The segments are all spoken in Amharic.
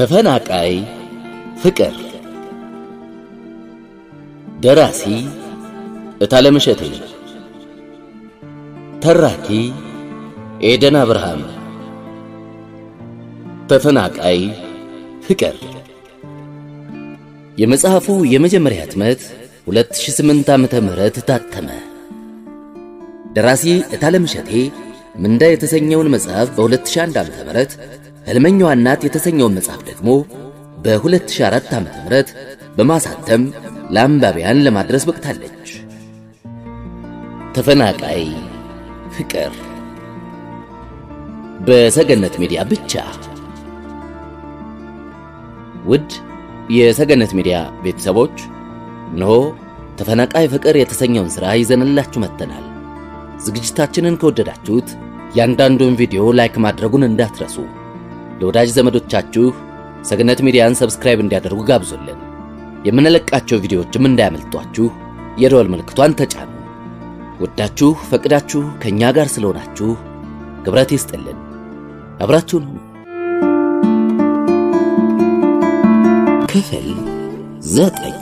ተፈናቃይ ፍቅር ደራሲ እታለም እሸቴ ተራኪ ኤደን አብርሃም ተፈናቃይ ፍቅር የመጽሐፉ የመጀመሪያ ህትመት 2008 ዓመተ ምህረት ታተመ። ደራሲ እታለም እሸቴ ምንዳ የተሰኘውን መጽሐፍ በ2001 ዓመተ ምህረት ሕልመኛዋ እናት የተሰኘውን መጽሐፍ ደግሞ በ2004 ዓመተ ምህረት በማሳተም ለአንባቢያን ለማድረስ በቅታለች። ተፈናቃይ ፍቅር በሰገነት ሚዲያ ብቻ። ውድ የሰገነት ሚዲያ ቤተሰቦች እነሆ ተፈናቃይ ፍቅር የተሰኘውን ሥራ ይዘንላችሁ መጥተናል። ዝግጅታችንን ከወደዳችሁት ያንዳንዱን ቪዲዮ ላይክ ማድረጉን እንዳትረሱ። ለወዳጅ ዘመዶቻችሁ ሰገነት ሚዲያን ሰብስክራይብ እንዲያደርጉ ጋብዙልን። የምንለቃቸው ቪዲዮዎችም እንዳያመልጧችሁ የደወል ምልክቷን ተጫኑ። ወዳችሁ ፈቅዳችሁ ከእኛ ጋር ስለሆናችሁ ክብረት ይስጥልን። አብራችሁን ሁኑ። ክፍል ዘጠኝ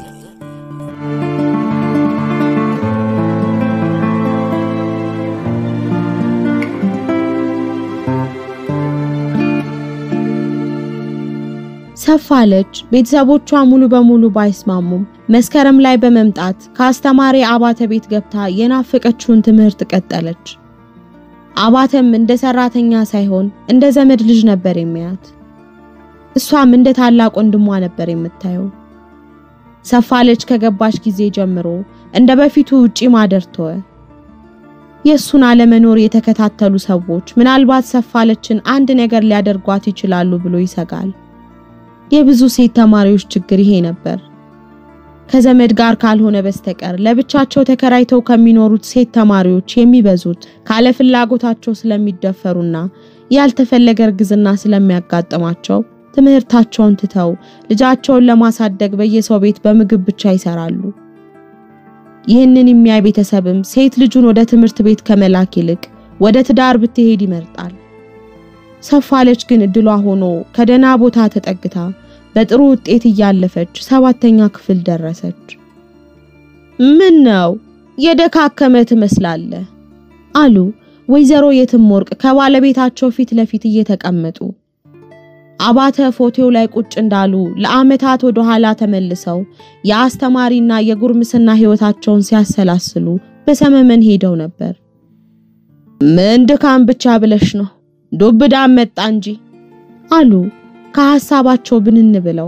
ሰፋለች ቤተሰቦቿ ሙሉ በሙሉ ባይስማሙም መስከረም ላይ በመምጣት ከአስተማሪ አባተ ቤት ገብታ የናፈቀችውን ትምህርት ቀጠለች። አባተም እንደ ሰራተኛ ሳይሆን እንደ ዘመድ ልጅ ነበር የሚያት። እሷም እንደ ታላቅ ወንድሟ ነበር የምታየው። ሰፋለች ከገባች ጊዜ ጀምሮ እንደ በፊቱ ውጪ ማደር ተወ። የእሱን አለመኖር የተከታተሉ ሰዎች ምናልባት ሰፋለችን አንድ ነገር ሊያደርጓት ይችላሉ ብሎ ይሰጋል። የብዙ ሴት ተማሪዎች ችግር ይሄ ነበር። ከዘመድ ጋር ካልሆነ በስተቀር ለብቻቸው ተከራይተው ከሚኖሩት ሴት ተማሪዎች የሚበዙት ካለ ፍላጎታቸው ስለሚደፈሩና ያልተፈለገ እርግዝና ስለሚያጋጥማቸው ትምህርታቸውን ትተው ልጃቸውን ለማሳደግ በየሰው ቤት በምግብ ብቻ ይሰራሉ። ይህንን የሚያይ ቤተሰብም ሴት ልጁን ወደ ትምህርት ቤት ከመላክ ይልቅ ወደ ትዳር ብትሄድ ይመርጣል። ሰፋለች ግን እድሏ ሆኖ ከደህና ቦታ ተጠግታ በጥሩ ውጤት እያለፈች ሰባተኛ ክፍል ደረሰች። ምን ነው የደካከመ ትመስላለህ አሉ ወይዘሮ የትም ወርቅ ከባለቤታቸው ፊት ለፊት እየተቀመጡ። አባተ ፎቶው ላይ ቁጭ እንዳሉ ለዓመታት ወደ ኋላ ተመልሰው የአስተማሪና የጉርምስና ሕይወታቸውን ሲያሰላስሉ በሰመመን ሄደው ነበር። ምን ድካም ብቻ ብለሽ ነው ዱብዳ መጣ እንጂ አሉ ከሐሳባቸው ብንን ብለው።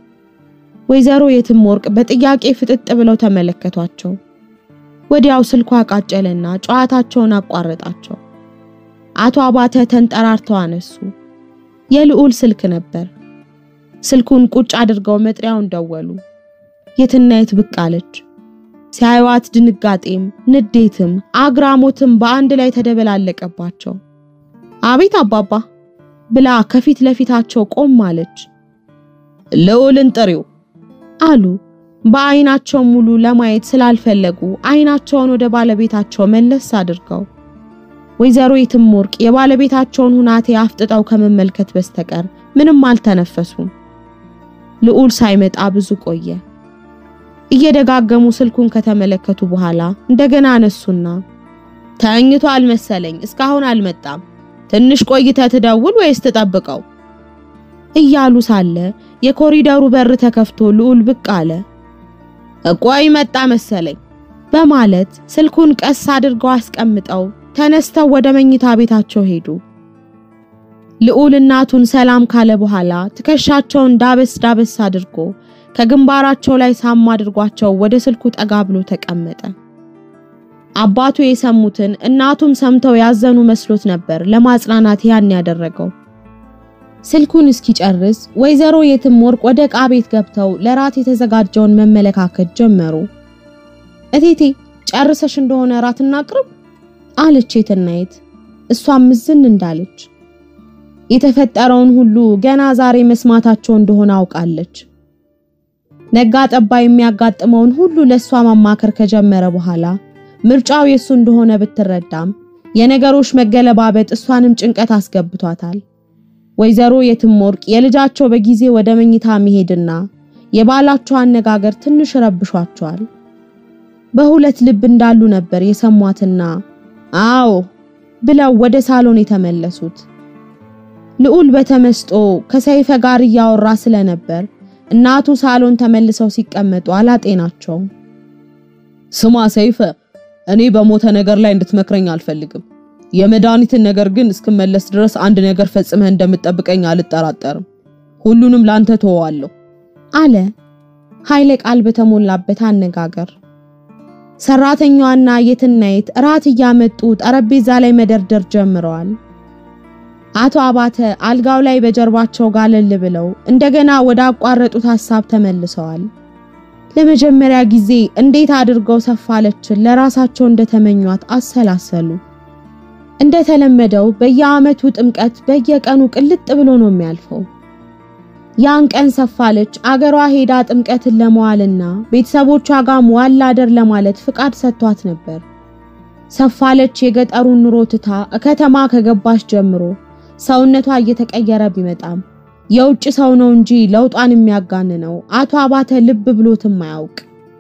ወይዘሮ የትም ወርቅ በጥያቄ ፍጥጥ ብለው ተመለከቷቸው። ወዲያው ስልኳ ቃጨለና ጨዋታቸውን አቋረጣቸው። አቶ አባተ ተንጠራርተው አነሱ። የልዑል ስልክ ነበር። ስልኩን ቁጭ አድርገው መጥሪያውን ደወሉ። የትናየት ብቅ አለች። ሲያዩዋት ድንጋጤም ንዴትም አግራሞትም በአንድ ላይ ተደበላለቀባቸው። አቤት አባባ ብላ ከፊት ለፊታቸው ቆም አለች። ልዑልን ጥሪው አሉ። በአይናቸው ሙሉ ለማየት ስላልፈለጉ አይናቸውን ወደ ባለቤታቸው መለስ አድርገው ወይዘሮ የትም ወርቅ የባለቤታቸውን ሁናቴ አፍጥጠው ከመመልከት በስተቀር ምንም አልተነፈሱም። ልዑል ሳይመጣ ብዙ ቆየ። እየደጋገሙ ስልኩን ከተመለከቱ በኋላ እንደገና አነሱና ተኝቶ አልመሰለኝ እስካሁን አልመጣም ትንሽ ቆይተ ትደውል ወይስ ትጠብቀው? እያሉ ሳለ የኮሪደሩ በር ተከፍቶ ልዑል ብቅ አለ። እቆይ መጣ መሰለኝ በማለት ስልኩን ቀስ አድርገው አስቀምጠው ተነስተው ወደ መኝታ ቤታቸው ሄዱ። ልዑል እናቱን ሰላም ካለ በኋላ ትከሻቸውን ዳበስ ዳበስ አድርጎ ከግንባራቸው ላይ ሳም አድርጓቸው ወደ ስልኩ ጠጋ ብሎ ተቀመጠ። አባቱ የሰሙትን እናቱም ሰምተው ያዘኑ መስሎት ነበር ለማጽናናት ያን ያደረገው። ስልኩን እስኪጨርስ ወይዘሮ የትም ወርቅ ወደ ዕቃ ቤት ገብተው ለራት የተዘጋጀውን መመለካከት ጀመሩ። እቴቴ ጨርሰሽ እንደሆነ ራት እናቅርብ አለች የትናየት። እሷም ምዝን እንዳለች የተፈጠረውን ሁሉ ገና ዛሬ መስማታቸው እንደሆነ አውቃለች። ነጋ ጠባ የሚያጋጥመውን ሁሉ ለሷ ማማከር ከጀመረ በኋላ ምርጫው የሱ እንደሆነ ብትረዳም የነገሮች መገለባበጥ እሷንም ጭንቀት አስገብቷታል። ወይዘሮ የትምወርቅ የልጃቸው በጊዜ ወደ መኝታ መሄድና የባላቸው አነጋገር ትንሽ ረብሿቸዋል። በሁለት ልብ እንዳሉ ነበር የሰሟትና አዎ ብለው ወደ ሳሎን የተመለሱት። ልዑል በተመስጦ ከሰይፈ ጋር እያወራ ስለነበር እናቱ ሳሎን ተመልሰው ሲቀመጡ አላጤናቸውም። ስማ ሰይፈ፣ እኔ በሞተ ነገር ላይ እንድትመክረኝ አልፈልግም። የመድኃኒትን ነገር ግን እስክመለስ ድረስ አንድ ነገር ፈጽመህ እንደምትጠብቀኝ አልጠራጠርም። ሁሉንም ላንተ ተወዋለሁ አለ ኃይለ ቃል በተሞላበት አነጋገር። ሰራተኛዋና የትናየት እራት እያመጡ ጠረጴዛ ላይ መደርደር ጀምረዋል። አቶ አባተ አልጋው ላይ በጀርባቸው ጋለል ብለው እንደገና ወደ አቋረጡት ሐሳብ ተመልሰዋል። ለመጀመሪያ ጊዜ እንዴት አድርገው ሰፋለችን ለራሳቸው እንደተመኟት አሰላሰሉ። እንደተለመደው በየዓመቱ ጥምቀት በየቀኑ ቅልጥ ብሎ ነው የሚያልፈው። ያን ቀን ሰፋለች አገሯ ሄዳ ጥምቀትን ለመዋልና ቤተሰቦቿ ጋር መዋል ላደር ለማለት ፍቃድ ሰጥቷት ነበር። ሰፋለች የገጠሩን ኑሮ ትታ ከተማ ከገባች ጀምሮ ሰውነቷ እየተቀየረ ቢመጣም የውጭ ሰው ነው እንጂ ለውጧን የሚያጋንነው አቶ አባተ ልብ ብሎትም አያውቅ።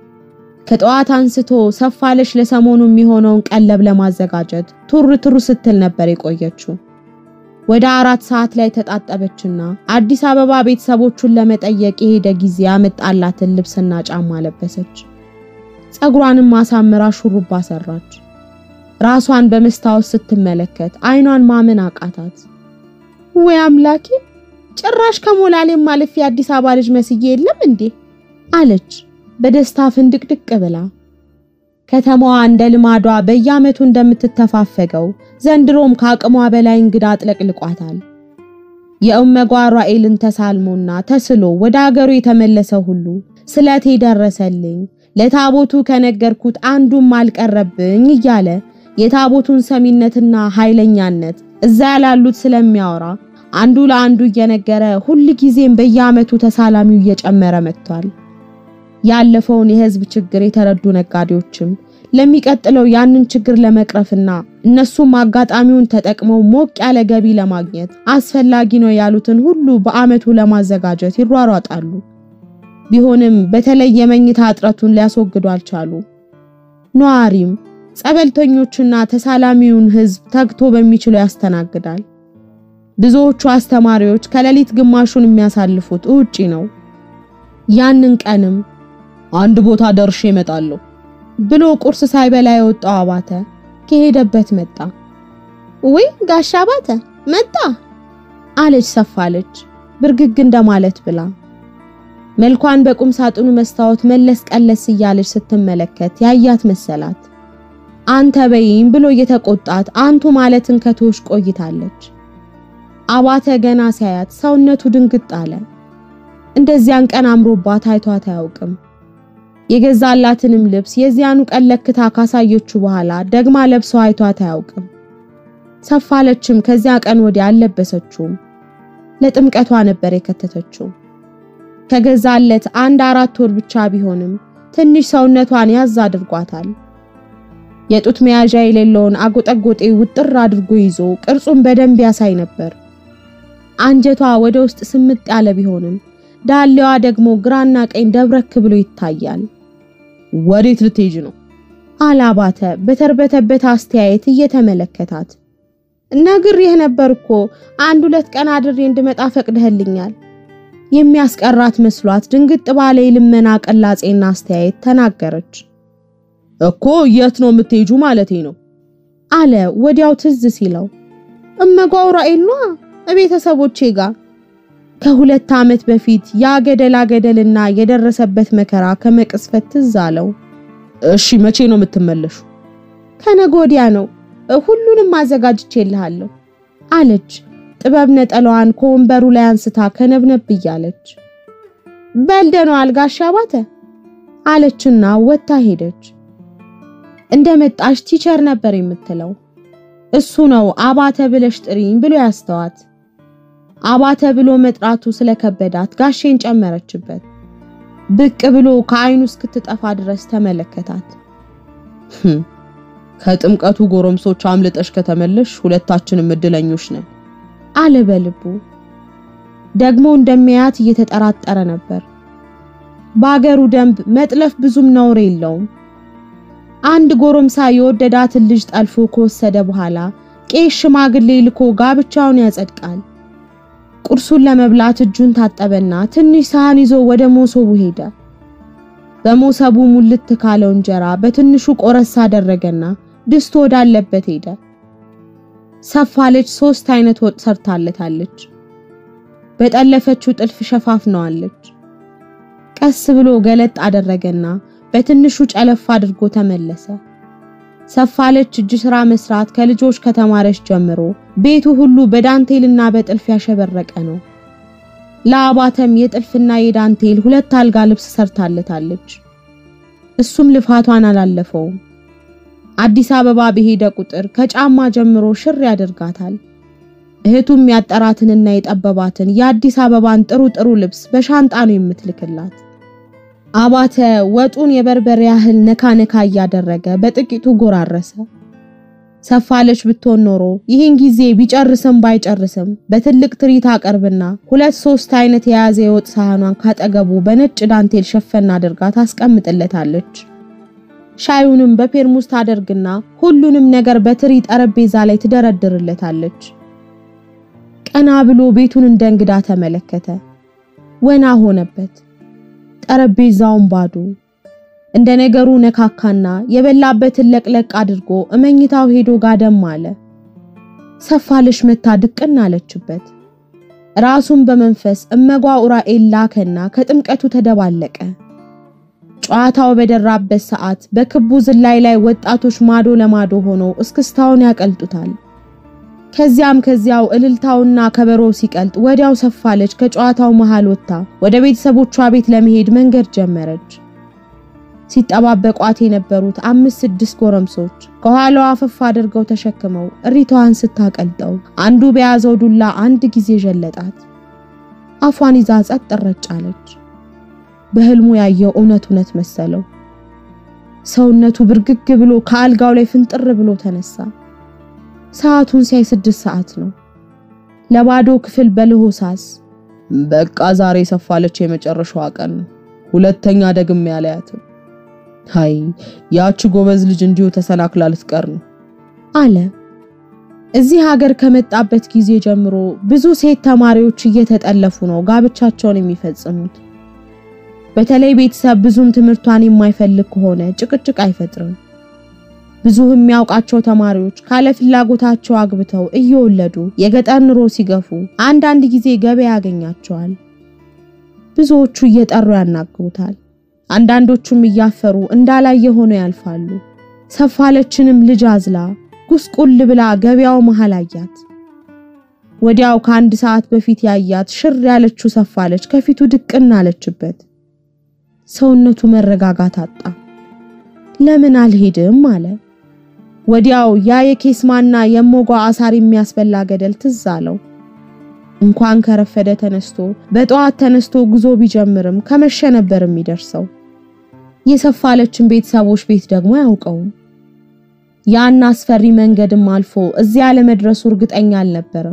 ከጠዋት አንስቶ ሰፋለች ለሰሞኑ የሚሆነውን ቀለብ ለማዘጋጀት ቱር ቱር ስትል ነበር የቆየችው። ወደ አራት ሰዓት ላይ ተጣጠበችና አዲስ አበባ ቤተሰቦቹን ለመጠየቅ የሄደ ጊዜ ያመጣላትን ልብስና ጫማ ለበሰች። ፀጉሯንም ማሳምራ ሹሩባ ሰራች። ራሷን በመስታወት ስትመለከት አይኗን ማመን አቃታት። ወይ አምላኬ ጭራሽ ከሞላሌም ማለፍ የአዲስ አበባ ልጅ መስዬ የለም እንዴ አለች በደስታ ፍንድቅድቅ ብላ። ከተማዋ እንደ ልማዷ በየዓመቱ እንደምትተፋፈገው ዘንድሮም ከአቅሟ በላይ እንግዳ አጥለቅልቋታል። የእመጓ ራኤልን ተሳልሞና ተስሎ ወደ አገሩ የተመለሰ ሁሉ ስለቴ ደረሰልኝ፣ ለታቦቱ ከነገርኩት አንዱም አልቀረብኝ እያለ የታቦቱን ሰሚነትና ኃይለኛነት እዛ ያላሉት ስለሚያወራ አንዱ ለአንዱ እየነገረ ሁል ጊዜም በየዓመቱ ተሳላሚው እየጨመረ መጥቷል። ያለፈውን የሕዝብ ችግር የተረዱ ነጋዴዎችም ለሚቀጥለው ያንን ችግር ለመቅረፍና እነሱም አጋጣሚውን ተጠቅመው ሞቅ ያለ ገቢ ለማግኘት አስፈላጊ ነው ያሉትን ሁሉ በዓመቱ ለማዘጋጀት ይሯሯጣሉ። ቢሆንም በተለይ የመኝታ እጥረቱን ሊያስወግዱ አልቻሉ። ነዋሪም ጸበልተኞችና ተሳላሚውን ሕዝብ ተግቶ በሚችሉ ያስተናግዳል። ብዙዎቹ አስተማሪዎች ከሌሊት ግማሹን የሚያሳልፉት ውጪ ነው። ያንን ቀንም አንድ ቦታ ደርሼ እመጣለሁ ብሎ ቁርስ ሳይበላ የወጣው አባተ ከሄደበት መጣ። ወይ ጋሻ አባተ መጣ አለች ሰፋለች ብርግግ እንደማለት ብላ መልኳን በቁም ሳጥኑ መስታወት መለስ ቀለስ እያለች ስትመለከት ያያት መሰላት። አንተ በይም ብሎ እየተቆጣት አንቱ ማለትን ከተወች ቆይታለች። አባተ ገና ሲያያት ሰውነቱ ድንግጥ አለ። እንደዚያን ቀን አምሮባት አይቷት አያውቅም። የገዛላትንም ልብስ የዚያኑ ቀን ለክታ ካሳየችው በኋላ ደግማ ለብሰው አይቷት አያውቅም። ሰፋለችም ከዚያ ቀን ወዲያ አልለበሰችውም። ለጥምቀቷ ነበር የከተተችው። ከገዛለት አንድ አራት ወር ብቻ ቢሆንም ትንሽ ሰውነቷን ያዝ አድርጓታል። የጡት መያዣ የሌለውን አጎጠጎጤ ውጥር አድርጎ ይዞ ቅርጹን በደንብ ያሳይ ነበር። አንጀቷ ወደ ውስጥ ስምጥ ያለ ቢሆንም ዳሌዋ ደግሞ ግራና ቀኝ ደብረክ ብሎ ይታያል። ወዴት ልትሄጂ ነው? አላባተ በተርበተበት አስተያየት እየተመለከታት ነግሬህ ነበር እኮ አንድ ሁለት ቀን አድሬ እንድመጣ ፈቅደህልኛል። የሚያስቀራት መስሏት ድንግጥ ባለ የልመና ቅላጼና አስተያየት ተናገረች። እኮ የት ነው የምትሄጁ ማለቴ ነው አለ ወዲያው ትዝ ሲለው እመጓው ራኤል ነዋ ቤተሰቦቼ ጋር ከሁለት ዓመት በፊት ያ ገደላ ገደልና የደረሰበት መከራ ከመቅስፈት ትዝ አለው። እሺ መቼ ነው የምትመለሹ? ከነገ ወዲያ ነው፣ ሁሉንም አዘጋጅቼልሃለሁ አለች ጥበብ ነጠላዋን ከወንበሩ ላይ አንስታ ከነብነብ እያለች። በልደነዋል ጋሻ አባተ አለችና ወጥታ ሄደች። እንደመጣሽ ቲቸር ነበር የምትለው። እሱ ነው አባተ ብለሽ ጥሪኝ ብሎ ያስተዋት። አባተ ብሎ መጥራቱ ስለከበዳት ጋሼን ጨመረችበት። ብቅ ብሎ ከአይኑ እስክትጠፋ ድረስ ተመለከታት። ከጥምቀቱ ጎረምሶች አምልጠሽ ከተመለሽ ሁለታችንም እድለኞች ነን አለ በልቡ። ደግሞ እንደሚያያት እየተጠራጠረ ነበር። በአገሩ ደንብ መጥለፍ ብዙም ነውር የለውም። አንድ ጎረምሳ የወደዳትን ልጅ ጠልፎ ከወሰደ በኋላ ቄስ ሽማግሌ ልኮ ጋብቻውን ያጸድቃል። ቁርሱን ለመብላት እጁን ታጠበና ትንሽ ሳህን ይዞ ወደ ሞሶቡ ሄደ። በሞሰቡ ሙልት ካለው እንጀራ በትንሹ ቆረስ አደረገና ድስቱ ወዳለበት ሄደ። ሰፋለች ሶስት አይነት ወጥ ሰርታለታለች። በጠለፈችው ጥልፍ ሸፋፍነዋለች። ቀስ ብሎ ገለጥ አደረገና በትንሹ ጨለፍ አድርጎ ተመለሰ። ሰፋለች እጅ ስራ መስራት ከልጆች ከተማረች ጀምሮ ቤቱ ሁሉ በዳንቴልና በጥልፍ ያሸበረቀ ነው። ለአባተም የጥልፍና የዳንቴል ሁለት አልጋ ልብስ ሰርታለታለች። እሱም ልፋቷን አላለፈውም። አዲስ አበባ በሄደ ቁጥር ከጫማ ጀምሮ ሽር ያደርጋታል። እህቱም ያጠራትንና የጠበባትን የአዲስ አበባን ጥሩ ጥሩ ልብስ በሻንጣ ነው የምትልክላት። አባተ ወጡን የበርበሬ ያህል ነካ ነካ እያደረገ በጥቂቱ ጎራረሰ። ሰፋለች ብትሆን ኖሮ ይህን ጊዜ ቢጨርስም ባይጨርስም በትልቅ ትሪት አቀርብና ሁለት ሶስት አይነት የያዘ የወጥ ሳህኗን ካጠገቡ በነጭ ዳንቴል ሸፈን አድርጋ ታስቀምጥለታለች። ሻዩንም በፔርሙስ ታደርግና ሁሉንም ነገር በትሪ ጠረጴዛ ላይ ትደረድርለታለች። ቀና ብሎ ቤቱን እንደ እንግዳ ተመለከተ። ወና ሆነበት። ጠረጴዛውን ባዶ። እንደ ነገሩ ነካካና የበላበትን ለቅለቅ አድርጎ እመኝታው ሄዶ ጋደም አለ። ሰፋለች መታ ድቅን አለችበት። ራሱን በመንፈስ እመጓ ኡራኤል ላከና ከጥምቀቱ ተደባለቀ። ጨዋታው በደራበት ሰዓት በክቡ ዝላይ ላይ ወጣቶች ማዶ ለማዶ ሆነው እስክስታውን ያቀልጡታል። ከዚያም ከዚያው እልልታውና ከበሮው ሲቀልጥ ወዲያው ሰፋለች ከጨዋታው መሃል ወጥታ ወደ ቤተሰቦቿ ቤት ለመሄድ መንገድ ጀመረች። ሲጠባበቋት የነበሩት አምስት ስድስት ጎረምሶች ከኋላዋ አፈፍ አድርገው ተሸክመው እሪታዋን ስታቀልጠው አንዱ በያዘው ዱላ አንድ ጊዜ ዠለጣት። አፏን ይዛ ጸጥ ረጭ አለች። በህልሙ ያየው እውነት እውነት መሰለው። ሰውነቱ ብርግግ ብሎ ከአልጋው ላይ ፍንጥር ብሎ ተነሳ። ሰዓቱን ሲያይ ስድስት ሰዓት ነው። ለባዶ ክፍል በልሆሳስ በቃ ዛሬ ሰፋለች የመጨረሻዋ ቀን ነው። ሁለተኛ ደግሜ ያለያትም። ሃይ ያቺ ጎበዝ ልጅ እንዲሁ ተሰናክላ ልትቀር ነው አለ። እዚህ ሀገር ከመጣበት ጊዜ ጀምሮ ብዙ ሴት ተማሪዎች እየተጠለፉ ነው ጋብቻቸውን የሚፈጽሙት። በተለይ ቤተሰብ ብዙም ትምህርቷን የማይፈልግ ከሆነ ጭቅጭቅ አይፈጥርም። ብዙ የሚያውቃቸው ተማሪዎች ካለ ፍላጎታቸው አግብተው እየወለዱ የገጠር ኑሮ ሲገፉ አንዳንድ ጊዜ ገበያ ያገኛቸዋል። ብዙዎቹ እየጠሩ ያናግሩታል። አንዳንዶቹም እያፈሩ እንዳላየ ሆነው ያልፋሉ። ሰፋለችንም ልጅ አዝላ ጉስቁል ብላ ገበያው መሃል አያት። ወዲያው ከአንድ ሰዓት በፊት ያያት ሽር ያለችው ሰፋለች ከፊቱ ድቅን አለችበት። ሰውነቱ መረጋጋት አጣ። ለምን አልሄድም አለ። ወዲያው ያ የኬስማና የሞጓ አሳር የሚያስበላ ገደል ትዝ አለው። እንኳን ከረፈደ ተነስቶ በጠዋት ተነስቶ ጉዞ ቢጀምርም ከመሸ ነበር የሚደርሰው። የሰፋለችን ቤተሰቦች ቤት ደግሞ አያውቀውም። ያን አስፈሪ መንገድም አልፎ እዚያ ለመድረሱ እርግጠኛ አልነበረም።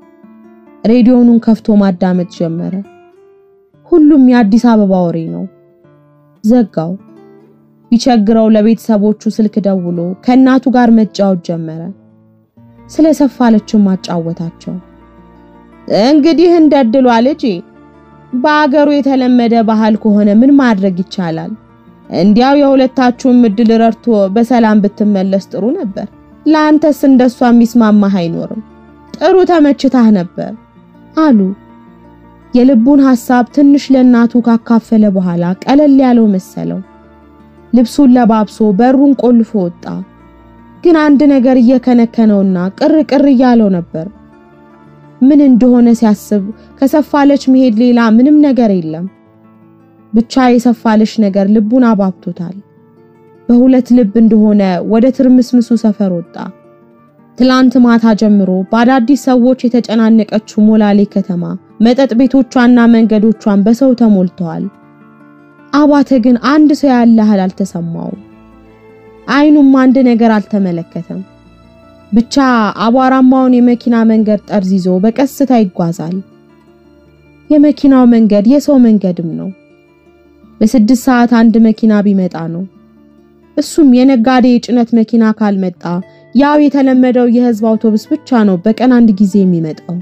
ሬዲዮኑን ከፍቶ ማዳመጥ ጀመረ። ሁሉም የአዲስ አበባ ወሬ ነው። ዘጋው። ቢቸግረው ለቤተሰቦቹ ስልክ ደውሎ ከእናቱ ጋር መጫወት ጀመረ። ስለ ሰፋለችም አጫወታቸው። እንግዲህ እንደድሏ ልጄ፣ በአገሩ የተለመደ ባህል ከሆነ ምን ማድረግ ይቻላል? እንዲያው የሁለታችሁም እድል ረድቶ በሰላም ብትመለስ ጥሩ ነበር። ለአንተስ እንደሷ የሚስማማህ አይኖርም። ጥሩ ተመችታህ ነበር አሉ። የልቡን ሐሳብ ትንሽ ለእናቱ ካካፈለ በኋላ ቀለል ያለው መሰለው። ልብሱን ለባብሶ በሩን ቆልፎ ወጣ። ግን አንድ ነገር እየከነከነውና ቅር ቅር እያለው ነበር። ምን እንደሆነ ሲያስብ ከሰፋለች መሄድ ሌላ ምንም ነገር የለም። ብቻ የሰፋለች ነገር ልቡን አባብቶታል። በሁለት ልብ እንደሆነ ወደ ትርምስምሱ ሰፈር ወጣ። ትላንት ማታ ጀምሮ በአዳዲስ ሰዎች የተጨናነቀችው ሞላሌ ከተማ መጠጥ ቤቶቿና መንገዶቿን በሰው ተሞልተዋል። አባተ ግን አንድ ሰው ያለ ያህል አልተሰማውም። አይኑም አንድ ነገር አልተመለከተም። ብቻ አቧራማውን የመኪና መንገድ ጠርዝ ይዞ በቀስታ ይጓዛል። የመኪናው መንገድ የሰው መንገድም ነው። በስድስት ሰዓት አንድ መኪና ቢመጣ ነው። እሱም የነጋዴ የጭነት መኪና ካልመጣ ያው የተለመደው የህዝብ አውቶቡስ ብቻ ነው በቀን አንድ ጊዜ የሚመጣው።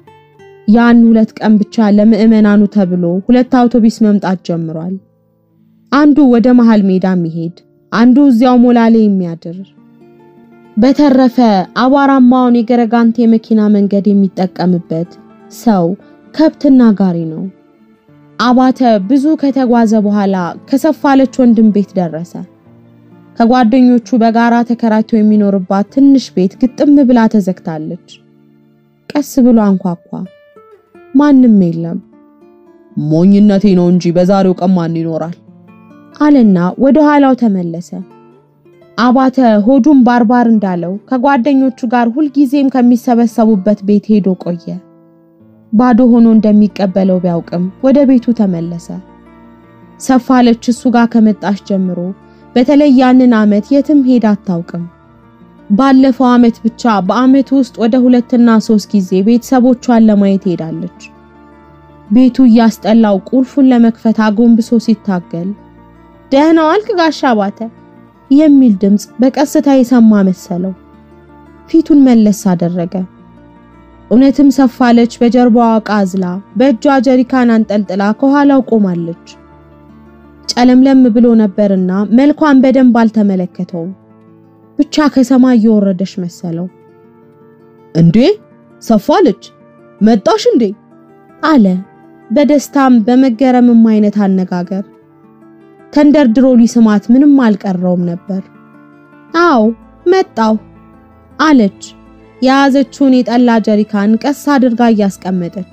ያን ሁለት ቀን ብቻ ለምዕመናኑ ተብሎ ሁለት አውቶቡስ መምጣት ጀምሯል። አንዱ ወደ መሃል ሜዳ የሚሄድ አንዱ እዚያው ሞላሌ የሚያድር። በተረፈ አቧራማውን የገረጋንቴ የመኪና መንገድ የሚጠቀምበት ሰው ከብትና ጋሪ ነው። አባተ ብዙ ከተጓዘ በኋላ ከሰፋለች ወንድም ቤት ደረሰ። ከጓደኞቹ በጋራ ተከራይቶ የሚኖርባት ትንሽ ቤት ግጥም ብላ ተዘግታለች። ቀስ ብሎ አንኳኳ። ማንም የለም። ሞኝነቴ ነው እንጂ በዛሬው ቀን ማን ይኖራል? አለና ወደ ኋላው ተመለሰ። አባተ ሆዱን ባርባር እንዳለው ከጓደኞቹ ጋር ሁልጊዜም ከሚሰበሰቡበት ቤት ሄዶ ቆየ። ባዶ ሆኖ እንደሚቀበለው ቢያውቅም ወደ ቤቱ ተመለሰ። ሰፋለች እሱ ጋር ከመጣች ጀምሮ በተለይ ያንን ዓመት የትም ሄዳ አታውቅም። ባለፈው ዓመት ብቻ በዓመቱ ውስጥ ወደ ሁለትና ሶስት ጊዜ ቤተሰቦቿን ለማየት ሄዳለች። ቤቱ እያስጠላው ቁልፉን ለመክፈት አጎንብሶ ሲታገል ደህና ዋልክ ጋሻ አባተ የሚል ድምፅ በቀስታ የሰማ መሰለው። ፊቱን መለስ አደረገ። እውነትም ሰፋለች በጀርባዋ ዕቃ አዝላ በእጇ ጀሪካን አንጠልጥላ ከኋላው ቆማለች። ጨለምለም ብሎ ነበርና መልኳን በደንብ አልተመለከተውም። ብቻ ከሰማይ እየወረደች መሰለው። እንዴ ሰፋለች መጣሽ እንዴ? አለ በደስታም በመገረምም አይነት አነጋገር። ተንደርድሮ ሊስማት ምንም አልቀረውም ነበር። አዎ መጣሁ አለች የያዘችውን የጠላ ጀሪካን ቀስ አድርጋ እያስቀመጠች።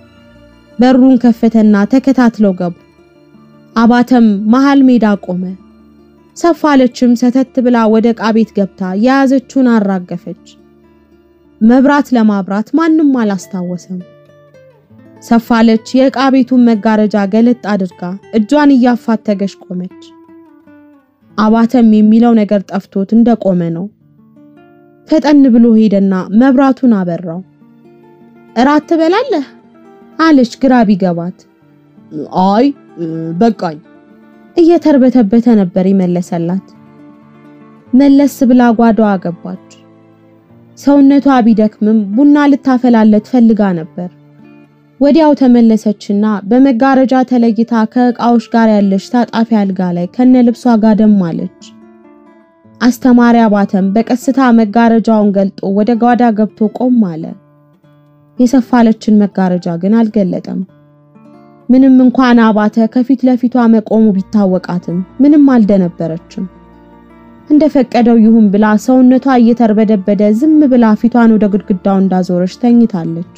በሩን ከፈተና ተከታትለው ገቡ። አባተም መሃል ሜዳ ቆመ። ሰፋለችም ሰተት ብላ ወደ ዕቃ ቤት ገብታ የያዘችውን አራገፈች። መብራት ለማብራት ማንም አላስታወሰም። ሰፋለች የዕቃ ቤቱን መጋረጃ ገለጥ አድርጋ እጇን እያፋተገች ቆመች። አባተም የሚለው ነገር ጠፍቶት እንደቆመ ነው። ፈጠን ብሎ ሄደና መብራቱን አበራው። እራት ትበላለህ አለች ግራ ቢገባት። አይ በቃኝ እየተርበተበተ ነበር ይመለሰላት። መለስ ብላ ጓዳዋ ገባች። ሰውነቷ ቢደክምም ቡና ልታፈላለት ፈልጋ ነበር። ወዲያው ተመለሰችና በመጋረጃ ተለይታ ከዕቃዎች ጋር ያለች ታጣፊ አልጋ ላይ ከነ ልብሷ ጋደም አለች። አስተማሪ አባተም በቀስታ መጋረጃውን ገልጦ ወደ ጓዳ ገብቶ ቆም አለ። የሰፋለችን መጋረጃ ግን አልገለጠም። ምንም እንኳን አባተ ከፊት ለፊቷ መቆሙ ቢታወቃትም ምንም አልደነበረችም። እንደፈቀደው ይሁን ብላ ሰውነቷ እየተርበደበደ ዝም ብላ ፊቷን ወደ ግድግዳው እንዳዞረች ተኝታለች።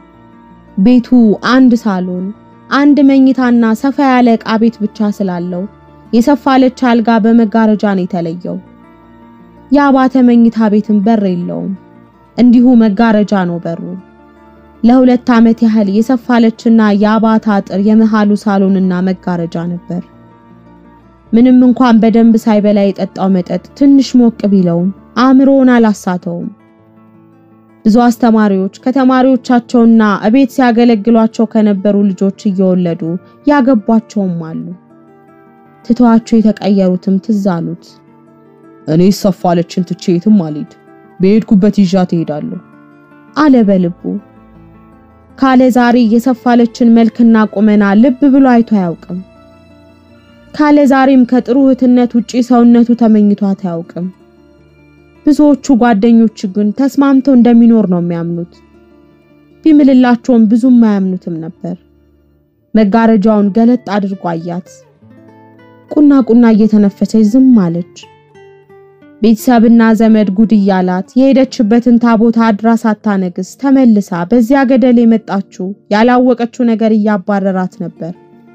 ቤቱ አንድ ሳሎን፣ አንድ መኝታና ሰፋ ያለ ዕቃ ቤት ብቻ ስላለው የሰፋለች አልጋ በመጋረጃ ነው የተለየው። የአባተ መኝታ ቤትን በር የለውም፣ እንዲሁ መጋረጃ ነው በሩ። ለሁለት ዓመት ያህል የሰፋለችና የአባታ አጥር የመሃሉ ሳሎንና መጋረጃ ነበር። ምንም እንኳን በደንብ ሳይበላ የጠጣው መጠጥ ትንሽ ሞቅ ቢለውም አእምሮውን አላሳተውም። ብዙ አስተማሪዎች ከተማሪዎቻቸውና እቤት ሲያገለግሏቸው ከነበሩ ልጆች እየወለዱ ያገቧቸውም አሉ። ትተዋቸው የተቀየሩትም ትዝ አሉት። እኔ ሰፋለችን ትቼ የትም አልሄድ፣ በሄድኩበት ይዣት እሄዳለሁ አለ በልቡ። ካለ ዛሬ የሰፋለችን መልክና ቁመና ልብ ብሎ አይቶ አያውቅም። ካለ ዛሬም ከጥሩ እህትነት ውጪ ሰውነቱ ተመኝቷት አያውቅም። ብዙዎቹ ጓደኞች ግን ተስማምተው እንደሚኖር ነው የሚያምኑት። ቢምልላቸውም ብዙም አያምኑትም ነበር። መጋረጃውን ገለጥ አድርጎ አያት። ቁና ቁና እየተነፈሰች ዝም አለች። ቤተሰብና ዘመድ ጉድ እያላት የሄደችበትን ታቦት አድራ ሳታነግስ ተመልሳ በዚያ ገደል የመጣችው ያላወቀችው ነገር እያባረራት ነበር።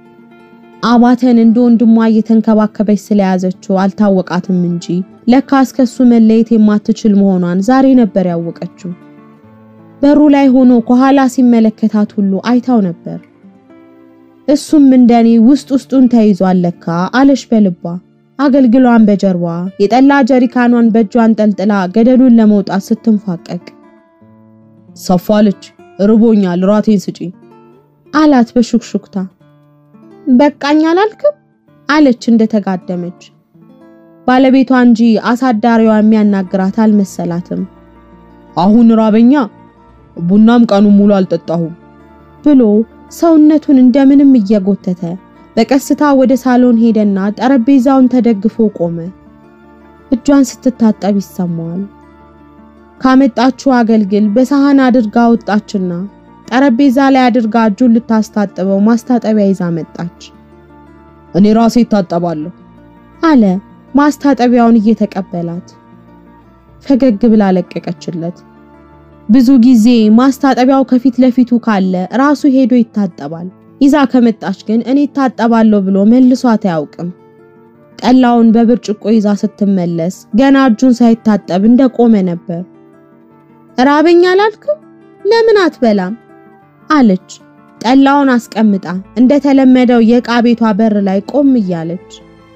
አባተን እንደ ወንድሟ እየተንከባከበች ስለያዘችው አልታወቃትም እንጂ ለካ እስከሱ መለየት የማትችል መሆኗን ዛሬ ነበር ያወቀችው። በሩ ላይ ሆኖ ከኋላ ሲመለከታት ሁሉ አይታው ነበር። እሱም እንደኔ ውስጥ ውስጡን ተይዟል ለካ አለሽ በልቧ። አገልግሏን በጀርባ የጠላ ጀሪካኗን በእጇ አንጠልጥላ ገደሉን ለመውጣት ስትንፋቀቅ ሰፋለች፣ ርቦኛል፣ ራቴን ስጪኝ አላት በሹክሹክታ። በቃኝ አላልክም አለች እንደተጋደመች። ባለቤቷ እንጂ አሳዳሪዋ የሚያናግራት አልመሰላትም። አሁን ራበኛ፣ ቡናም ቀኑን ሙሉ አልጠጣሁም ብሎ ሰውነቱን እንደምንም እየጎተተ በቀስታ ወደ ሳሎን ሄደና ጠረጴዛውን ተደግፎ ቆመ። እጇን ስትታጠብ ይሰማዋል። ካመጣችው አገልግል በሳህን አድርጋ ወጣችና ጠረጴዛ ላይ አድርጋ እጁን ልታስታጥበው ማስታጠቢያ ይዛ መጣች። እኔ ራሴ እታጠባለሁ አለ ማስታጠቢያውን እየተቀበላት። ፈገግ ብላ ለቀቀችለት። ብዙ ጊዜ ማስታጠቢያው ከፊት ለፊቱ ካለ ራሱ ሄዶ ይታጠባል። ይዛ ከመጣች ግን እኔ እታጠባለሁ ብሎ መልሷት አያውቅም። ጠላውን በብርጭቆ ይዛ ስትመለስ ገና እጁን ሳይታጠብ እንደቆመ ነበር። ራበኛ አላልክም? ለምን አትበላም? አለች ጠላውን አስቀምጣ እንደተለመደው የዕቃ ቤቷ በር ላይ ቆም እያለች።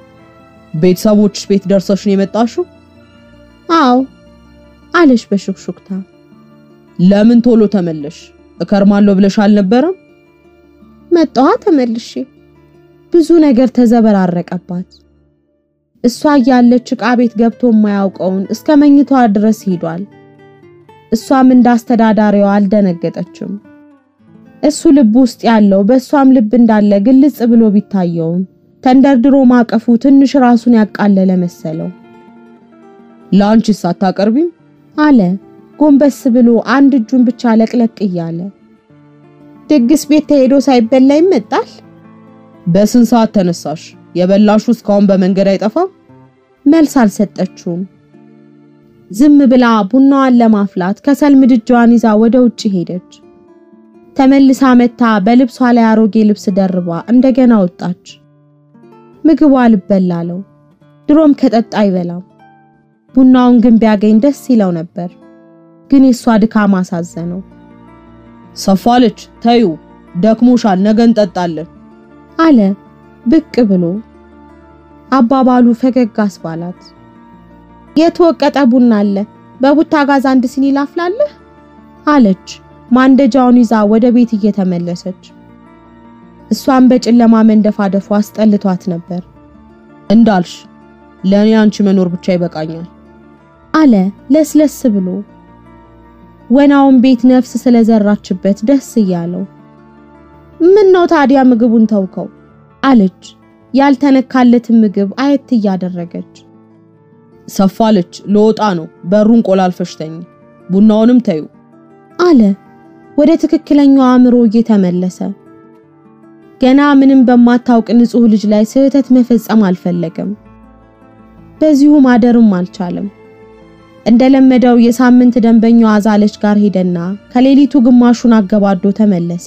ቤተሰቦችሽ ቤት ደርሰሽ ነው የመጣሽው? አዎ አለች በሹክሹክታ። ለምን ቶሎ ተመለሽ? እከርማለሁ ብለሽ አልነበረም? መጣዋ ተመልሼ። ብዙ ነገር ተዘበራረቀባት። እሷ እያለች ዕቃ ቤት ገብቶ የማያውቀውን እስከ መኝታዋ ድረስ ሂዷል። እሷም እንደ አስተዳዳሪዋ አልደነገጠችም። እሱ ልብ ውስጥ ያለው በእሷም ልብ እንዳለ ግልጽ ብሎ ቢታየውም ተንደርድሮ ማቀፉ ትንሽ ራሱን ያቃለለ መሰለው። ለአንቺስ አታቀርቢም? አለ ጎንበስ ብሎ አንድ እጁን ብቻ ለቅለቅ እያለ። ድግስ ቤት ተሄዶ ሳይበላ ይመጣል። በስንት ሰዓት ተነሳሽ? የበላሹ እስካሁን በመንገድ አይጠፋም? መልስ አልሰጠችውም። ዝም ብላ ቡናዋን ለማፍላት ከሰል ምድጃዋን ይዛ ወደ ውጭ ሄደች። ተመልሳ መታ በልብሷ ላይ አሮጌ ልብስ ደርባ እንደገና ወጣች። ምግቧ ልበላ አለው። ድሮም ከጠጣ አይበላም። ቡናውን ግን ቢያገኝ ደስ ይለው ነበር። ግን የሷ ድካም አሳዘነው። ሰፋለች፣ ተዩ፣ ደክሞሻል፣ ነገ እንጠጣለን አለ ብቅ ብሎ። አባባሉ ፈገግ አስባላት። የተወቀጠ ቡና አለ፣ በቡታ ጋዝ አንድ ሲኒ ላፍላለህ አለች ማንደጃውን ይዛ ወደ ቤት እየተመለሰች። እሷን በጨለማ መንደፋደፉ አስጠልቷት ነበር። እንዳልሽ ለእኔ አንቺ መኖር ብቻ ይበቃኛል አለ ለስለስ ብሎ። ወናውን ቤት ነፍስ ስለዘራችበት ደስ እያለው ምን ነው ታዲያ ምግቡን ተውከው? አለች ያልተነካለትን ምግብ አየት እያደረገች። ሰፋለች፣ ለወጣ ነው። በሩን ቆላልፈሽ ተኝ፣ ቡናውንም ተዩ አለ ወደ ትክክለኛው አእምሮ እየተመለሰ። ገና ምንም በማታውቅ ንጹሕ ልጅ ላይ ስህተት መፈጸም አልፈለገም። በዚሁ ማደርም አልቻለም። እንደለመደው የሳምንት ደንበኛው አዛለች ጋር ሄደና ከሌሊቱ ግማሹን አገባዶ ተመለሰ።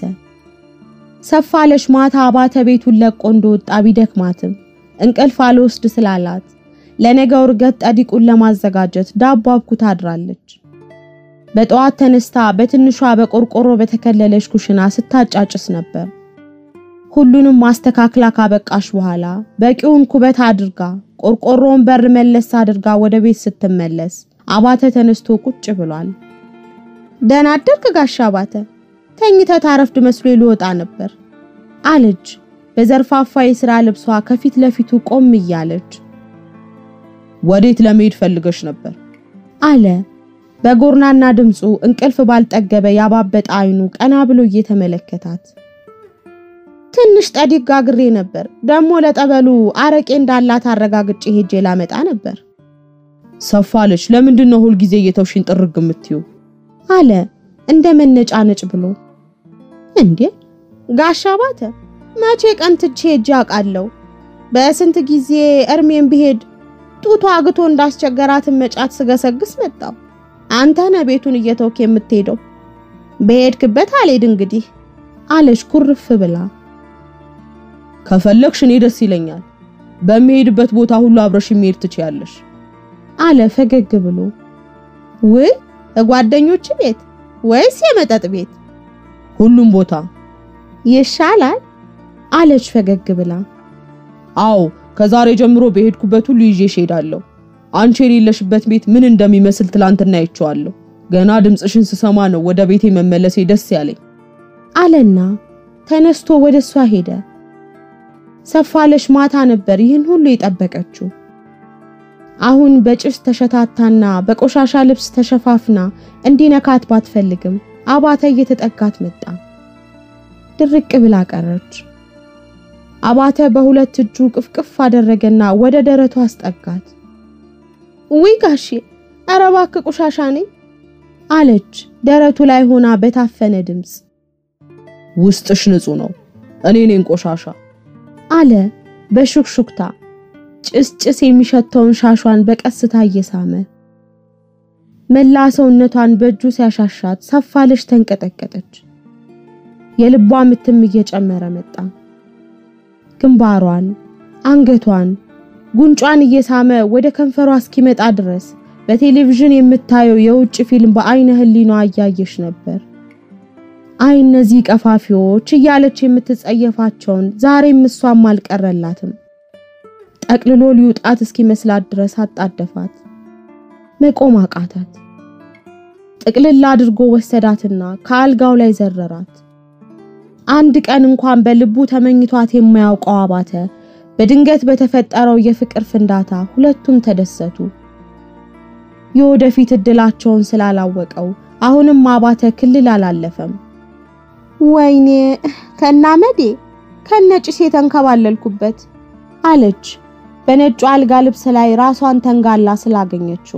ሰፋለች ማታ አባተ ቤቱን ለቆ እንደወጣ ቢደክማትም እንቅልፍ አልወስድ ስላላት ለነገው እርገት ጠዲቁን ለማዘጋጀት ዳቦ አብኩታ አድራለች። በጠዋት ተነስታ በትንሿ በቆርቆሮ በተከለለች ኩሽና ስታጫጭስ ነበር። ሁሉንም ማስተካክላ ካበቃሽ በኋላ በቂውን ኩበት አድርጋ ቆርቆሮውን በር መለስ አድርጋ ወደ ቤት ስትመለስ አባተ ተነስቶ ቁጭ ብሏል። ደህና አደርክ ጋሻ አባተ፣ ተኝተህ ታረፍድ መስሎ ሊወጣ ነበር አለች በዘርፋፋ የሥራ ልብሷ ከፊት ለፊቱ ቆም እያለች። ወዴት ለመሄድ ፈልገሽ ነበር? አለ በጎርናና ድምፁ እንቅልፍ ባልጠገበ ያባበጠ አይኑ ቀና ብሎ እየተመለከታት። ትንሽ ጠዲቅ ጋግሬ ነበር። ደግሞ ለጠበሉ አረቄ እንዳላት አረጋግጬ ሄጄ ላመጣ ነበር። ሰፋለች፣ ለምንድን ነው ሁልጊዜ እየተውሽን ጥርግ የምትዩ? አለ እንደ መነጫነጭ ብሎ። እንዴ ጋሻ ባተ መቼ ቀን ትቼ ሄጄ አውቃለሁ? በስንት ጊዜ እርሜን ብሄድ ጡቷ አግቶ እንዳስቸገራትን መጫት ስገሰግስ መጣው። አንተ ነህ ቤቱን እየተውክ የምትሄደው። በሄድክበት አልሄድ እንግዲህ አለች ኩርፍ ብላ። ከፈለግሽ እኔ ደስ ይለኛል። በሚሄድበት ቦታ ሁሉ አብረሽ መሄድ ትችያለሽ አለ ፈገግ ብሎ። ውይ ጓደኞች ቤት ወይስ የመጠጥ ቤት? ሁሉም ቦታ ይሻላል አለች ፈገግ ብላ። አዎ ከዛሬ ጀምሮ በሄድኩበት ሁሉ ይዤሽ እሄዳለሁ። አንቺ የሌለሽበት ቤት ምን እንደሚመስል ትላንትና አይቼዋለሁ። ገና ድምፅሽን ስሰማ ነው ወደ ቤቴ መመለሴ ደስ ያለኝ አለና ተነስቶ ወደ እሷ ሄደ። ሰፋለሽ ማታ ነበር ይህን ሁሉ የጠበቀችው። አሁን በጭስ ተሸታታና በቆሻሻ ልብስ ተሸፋፍና እንዲነካት ባትፈልግም አባተ እየተጠጋት መጣ። ድርቅ ብላ ቀረች። አባተ በሁለት እጁ ቅፍቅፍ አደረገና ወደ ደረቱ አስጠጋት። ውይ ጋሼ፣ ኧረ እባክህ ቆሻሻ ነኝ አለች ደረቱ ላይ ሆና በታፈነ ድምፅ። ውስጥሽ ንጹህ ነው፣ እኔ ነኝ ቆሻሻ አለ በሹክሹክታ ጭስ ጭስ የሚሸተውን ሻሿን በቀስታ እየሳመ መላ ሰውነቷን በእጁ ሲያሻሻት ሰፋለሽ ተንቀጠቀጠች። የልቧ ምትም እየጨመረ መጣ። ግንባሯን፣ አንገቷን፣ ጉንጯን እየሳመ ወደ ከንፈሯ እስኪመጣ ድረስ በቴሌቪዥን የምታየው የውጭ ፊልም በአይነ ህሊኗ እያየሽ ነበር። አይ እነዚህ ቀፋፊዎች እያለች የምትጸየፋቸውን ዛሬም እሷም አልቀረላትም። ጠቅልሎ ሊውጣት እስኪመስላት ድረስ አጣደፋት። መቆም አቃታት። ጥቅልል አድርጎ ወሰዳትና ከአልጋው ላይ ዘረራት። አንድ ቀን እንኳን በልቡ ተመኝቷት የማያውቀው አባተ በድንገት በተፈጠረው የፍቅር ፍንዳታ ሁለቱም ተደሰቱ። የወደፊት እድላቸውን ስላላወቀው አሁንም አባተ ክልል አላለፈም። ወይኔ ከናመዴ ከነጭስ የተንከባለልኩበት አለች በነጩ አልጋ ልብስ ላይ ራሷን ተንጋላ ስላገኘችው።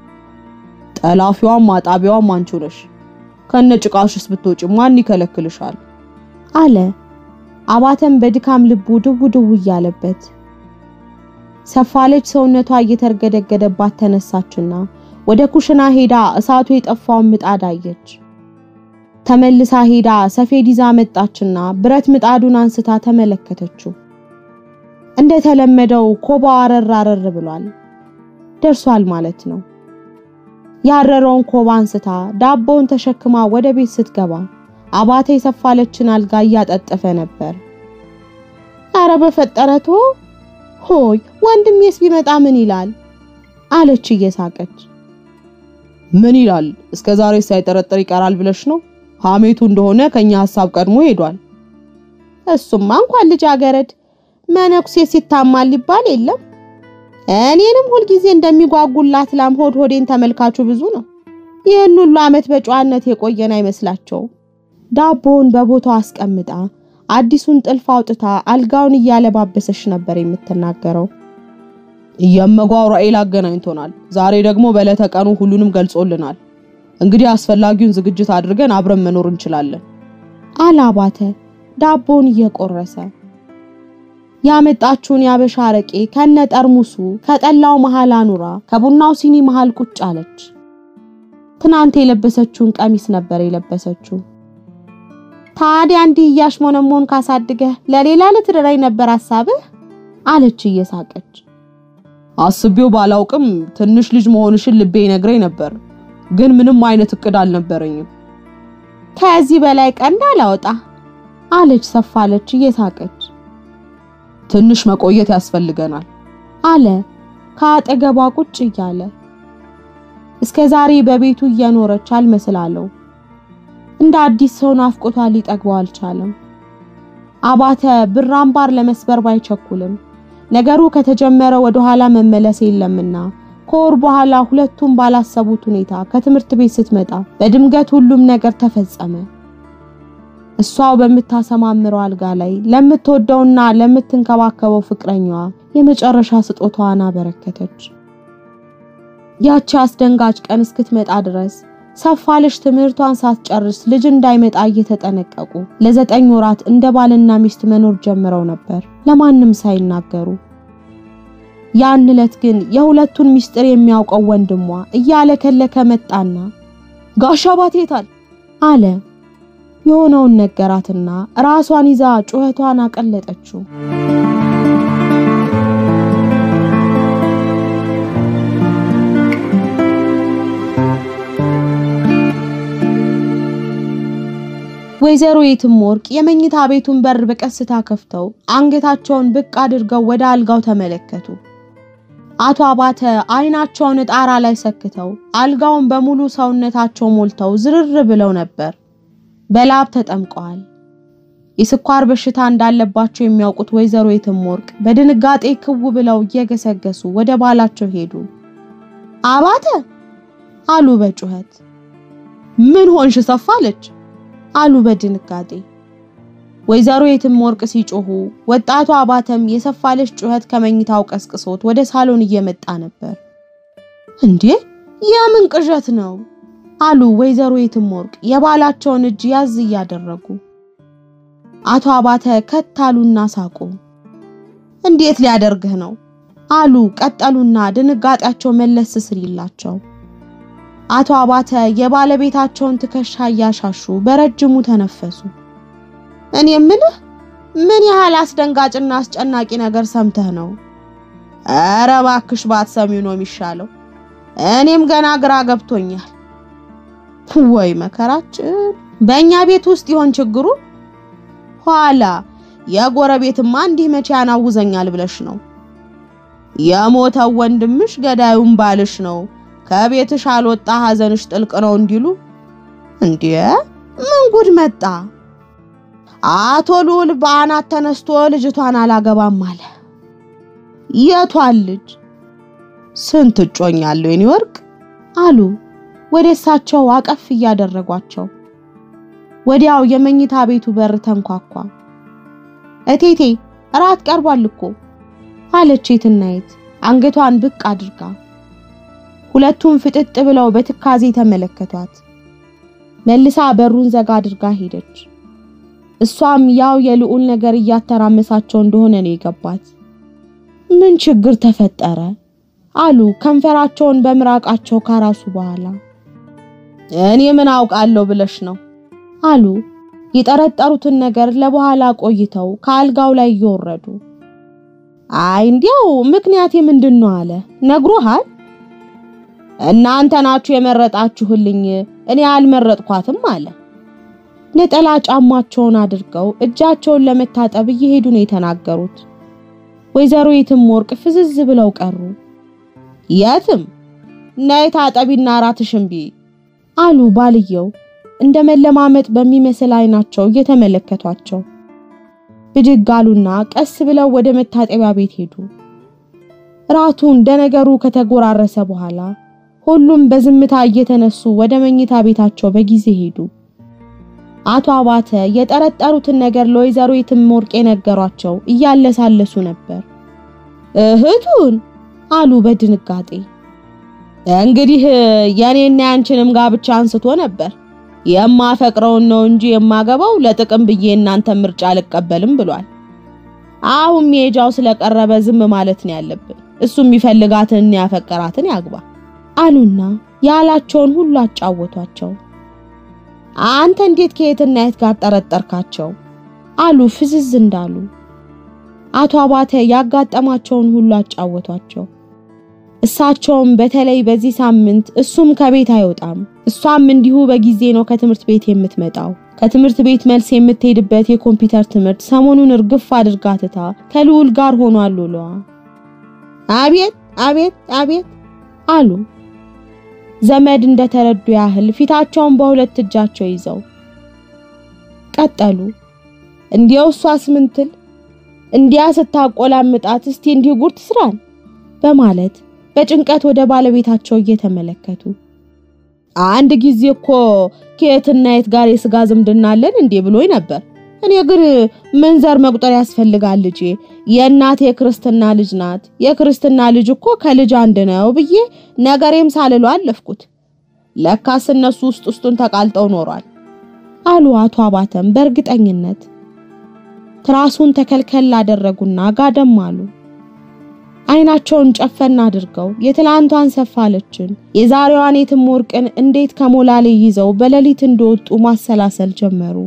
ጠላፊዋም ማጣቢያዋም አንቺ ነሽ። ከነጭቃሽስ ብትወጪ ማን ይከለክልሻል? አለ አባተም በድካም ልቡ ድው ድው እያለበት። ሰፋለች ሰውነቷ እየተርገደገደባት ተነሳችና ወደ ኩሽና ሄዳ እሳቱ የጠፋውን ምጣድ አየች። ተመልሳ ሄዳ ሰፌድ ይዛ መጣችና ብረት ምጣዱን አንስታ ተመለከተችው። እንደተለመደው ኮባው አረር አረር ብሏል። ደርሷል ማለት ነው። ያረረውን ኮባ አንስታ ዳቦውን ተሸክማ ወደ ቤት ስትገባ አባተ የሰፋለችን አልጋ እያጠጠፈ ነበር። አረ በፈጠረቶ ሆይ ወንድሜስ ቢመጣ ምን ይላል? አለች እየሳቀች። ምን ይላል? እስከ ዛሬ ሳይጠረጥር ይቀራል ብለሽ ነው? ሐሜቱ እንደሆነ ከኛ ሐሳብ ቀድሞ ሄዷል። እሱማ እንኳን ልጃገረድ መነኩሴ ሲታማል ሊባል የለም። እኔንም ሁልጊዜ እንደሚጓጉላት ላም ሆድ ሆዴን ተመልካቹ ብዙ ነው። ይህን ሁሉ ዓመት በጨዋነት የቆየን አይመስላቸውም። ዳቦውን በቦታው አስቀምጣ አዲሱን ጥልፍ አውጥታ አልጋውን እያለባበሰች ነበር የምትናገረው። እየመጓው ራኤል አገናኝቶናል። ዛሬ ደግሞ በዕለተ ቀኑ ሁሉንም ገልጾልናል። እንግዲህ አስፈላጊውን ዝግጅት አድርገን አብረን መኖር እንችላለን አለ አባተ ዳቦውን እየቆረሰ። ያመጣችውን ያበሻ አረቄ ከነ ጠርሙሱ ከጠላው መሃል አኑራ ከቡናው ሲኒ መሃል ቁጭ አለች። ትናንት የለበሰችውን ቀሚስ ነበር የለበሰችው። ታዲያ እንዲህ እያሽሞነሞን ካሳድገህ ለሌላ ልትረዳኝ ነበር ሐሳብህ? አለች እየሳቀች። አስቤው ባላውቅም ትንሽ ልጅ መሆንሽን ልቤ ይነግረኝ ነበር፣ ግን ምንም አይነት እቅድ አልነበረኝም። ከዚህ በላይ ቀንድ አላወጣ አለች ሰፋለች እየሳቀች። ትንሽ መቆየት ያስፈልገናል አለ ከአጠገቧ ቁጭ እያለ። እስከ ዛሬ በቤቱ እየኖረች አልመስላለው። እንደ አዲስ ሰው ናፍቆቷ ሊጠግበው አልቻለም። አባተ ብር አምባር ለመስበር ባይቸኩልም ነገሩ ከተጀመረ ወደ ኋላ መመለስ የለምና ከወር በኋላ ሁለቱም ባላሰቡት ሁኔታ ከትምህርት ቤት ስትመጣ በድምገት ሁሉም ነገር ተፈጸመ። እሷው በምታሰማምረው አልጋ ላይ ለምትወደውና ለምትንከባከበው ፍቅረኛዋ የመጨረሻ ስጦታዋን አበረከተች። ያቺ አስደንጋጭ ቀን እስክትመጣ ድረስ ሰፋለሽ ትምህርቷን ሳትጨርስ ልጅ እንዳይመጣ እየተጠነቀቁ ለዘጠኝ ወራት እንደ ባልና ሚስት መኖር ጀምረው ነበር ለማንም ሳይናገሩ። ያን ዕለት ግን የሁለቱን ሚስጥር የሚያውቀው ወንድሟ እያለከለከ መጣና ጋሻ አባቴ የታል አለ። የሆነውን ነገራትና ራሷን ይዛ ጩኸቷን አቀለጠችው። ወይዘሮ የትም ወርቅ የመኝታ ቤቱን በር በቀስታ ከፍተው አንገታቸውን ብቅ አድርገው ወደ አልጋው ተመለከቱ። አቶ አባተ አይናቸውን ጣራ ላይ ሰክተው አልጋውን በሙሉ ሰውነታቸው ሞልተው ዝርር ብለው ነበር። በላብ ተጠምቀዋል። የስኳር በሽታ እንዳለባቸው የሚያውቁት ወይዘሮ የትምወርቅ በድንጋጤ ክው ብለው እየገሰገሱ ወደ ባላቸው ሄዱ። አባተ አሉ በጩኸት። ምን ሆንሽ ሰፋለች? አሉ በድንጋጤ። ወይዘሮ የትምወርቅ ሲጮሁ ወጣቱ አባተም የሰፋለች ጩኸት ከመኝታው ቀስቅሶት ወደ ሳሎን እየመጣ ነበር። እንዴ የምን ቅዠት ነው? አሉ ወይዘሮ የትምወርቅ የባላቸውን እጅ ያዝ እያደረጉ። አቶ አባተ ከታሉና ሳቁ። እንዴት ሊያደርግህ ነው? አሉ ቀጠሉና ድንጋጤያቸው መለስ ሲልላቸው። አቶ አባተ የባለቤታቸውን ትከሻ እያሻሹ በረጅሙ ተነፈሱ። እኔ የምልህ ምን ያህል አስደንጋጭና አስጨናቂ ነገር ሰምተህ ነው? ኧረ እባክሽ ባትሰሚው ነው የሚሻለው። እኔም ገና ግራ ገብቶኛል። ወይ መከራችን! በእኛ ቤት ውስጥ ይሆን ችግሩ? ኋላ የጎረቤትማ እንዲህ መቼ ያናውዘኛል ብለሽ ነው? የሞተው ወንድምሽ ገዳዩም ባልሽ ነው። ከቤትሽ አልወጣ ሐዘንሽ ጥልቅ ነው እንዲሉ እንዴ! ምን ጉድ መጣ? አቶ ልዑል በአናት ተነስቶ ልጅቷን አላገባም አለ። የቷን ልጅ? ስንት እጮኛ አለው የኔ ወርቅ አሉ ወደ እሳቸው አቀፍ እያደረጓቸው። ወዲያው የመኝታ ቤቱ በር ተንኳኳ። እቴቴ እራት ቀርቧል እኮ አለች የትናየት አንገቷን ብቅ አድርጋ። ሁለቱም ፍጥጥ ብለው በትካዜ ተመለከቷት። መልሳ በሩን ዘጋ አድርጋ ሄደች። እሷም ያው የልዑል ነገር እያተራመሳቸው እንደሆነ ነው የገባት። ምን ችግር ተፈጠረ? አሉ ከንፈራቸውን በምራቃቸው ካራሱ በኋላ። እኔ ምን አውቃለሁ ብለሽ ነው? አሉ የጠረጠሩትን ነገር ለበኋላ ቆይተው ከአልጋው ላይ እየወረዱ። አይ እንዲያው ምክንያቴ ምንድን ነው አለ። ነግሮሃል? እናንተ ናችሁ የመረጣችሁልኝ፣ እኔ አልመረጥኳትም አለ። ነጠላ ጫማቸውን አድርገው እጃቸውን ለመታጠብ እየሄዱ ነው የተናገሩት። ወይዘሮ የትምወርቅ ፍዝዝ ብለው ቀሩ። የትም ነይ ታጠቢና እራትሽን ብይ አሉ ባልየው እንደ መለማመጥ በሚመስል አይናቸው እየተመለከቷቸው። ብድግ አሉና ቀስ ብለው ወደ መታጠቢያ ቤት ሄዱ። እራቱ እንደ ነገሩ ከተጎራረሰ በኋላ ሁሉም በዝምታ እየተነሱ ወደ መኝታ ቤታቸው በጊዜ ሄዱ። አቶ አባተ የጠረጠሩትን ነገር ለወይዘሮ የትምወርቅ የነገሯቸው እያለሳለሱ ነበር። እህቱን አሉ በድንጋጤ። እንግዲህ የኔና ያንቺንም ጋብቻ አንስቶ ነበር። የማፈቅረውን ነው እንጂ የማገባው ለጥቅም ብዬ እናንተ ምርጫ አልቀበልም ብሏል። አሁን ሜጃው ስለቀረበ ዝም ማለት ነው ያለብን። እሱ የሚፈልጋትን ያፈቀራትን ያግባ አሉና ያላቸውን ሁሉ አጫወቷቸው። አንተ እንዴት ከየትና የት ጋር ጠረጠርካቸው? አሉ ፍዝዝ እንዳሉ። አቶ አባተ ያጋጠማቸውን ሁሉ አጫወቷቸው። እሳቸውም በተለይ በዚህ ሳምንት እሱም ከቤት አይወጣም፣ እሷም እንዲሁ በጊዜ ነው ከትምህርት ቤት የምትመጣው። ከትምህርት ቤት መልስ የምትሄድበት የኮምፒውተር ትምህርት ሰሞኑን እርግፍ አድርጋ ትታ ከልዑል ጋር ሆኗል ውሏ። አቤት አቤት አቤት አሉ ዘመድ እንደተረዱ ያህል ፊታቸውን በሁለት እጃቸው ይዘው ቀጠሉ። እንዲያው እሷስ ምንትል እንዲያ ስታቆላምጣት እስቲ እንዲሁ ጉድ ትስራን በማለት በጭንቀት ወደ ባለቤታቸው እየተመለከቱ አንድ ጊዜ እኮ ከየትና የት ጋር የስጋ ዝምድና አለን እንዴ ብሎኝ ነበር። እኔ ግን ምን ዘር መቁጠር ያስፈልጋል ልጄ፣ የእናቴ የክርስትና ልጅ ናት። የክርስትና ልጅ እኮ ከልጅ አንድ ነው ብዬ ነገሬም ሳልሎ አለፍኩት። ለካስ እነሱ ውስጥ ውስጡን ተቃልጠው ኖሯል አሉ አቶ አባተም በእርግጠኝነት። ትራሱን ተከልከል አደረጉና ጋደም አሉ። አይናቸውን ጨፈን አድርገው የትላንቷን ሰፋለችን የዛሬዋን የትምወርቅን እንዴት ከሞላሌ ይዘው በሌሊት እንደወጡ ማሰላሰል ጀመሩ።